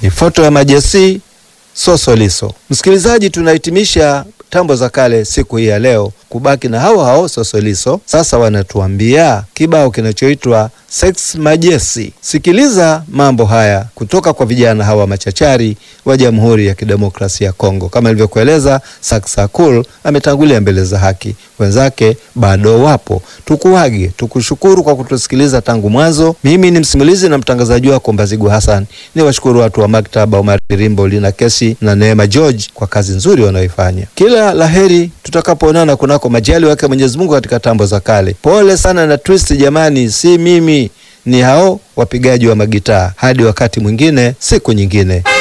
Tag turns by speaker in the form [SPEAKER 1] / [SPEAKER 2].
[SPEAKER 1] ni foto ya Majasi Sosoliso. Msikilizaji, tunahitimisha tambo za kale siku hii ya leo kubaki na hao hao Sosoliso. Sasa wanatuambia kibao kinachoitwa Sex Majesi. Sikiliza mambo haya kutoka kwa vijana hawa machachari wa Jamhuri ya Kidemokrasia ya Kongo. Kama ilivyokueleza, Saksakul ametangulia mbele za haki, wenzake bado wapo. Tukuage, tukushukuru kwa kutusikiliza tangu mwanzo. Mimi ni msimulizi na mtangazaji wako Mbazigu Hassan. Ni washukuru watu wa maktaba Omar Rimbo, Lina Kesi na Neema George kwa kazi nzuri wanaoifanya. Kila laheri tutakapoonana kunako majali wake Mwenyezi Mungu katika tambo za kale. Pole sana na twist jamani, si mimi, ni hao wapigaji wa magitaa. Hadi wakati mwingine, siku nyingine.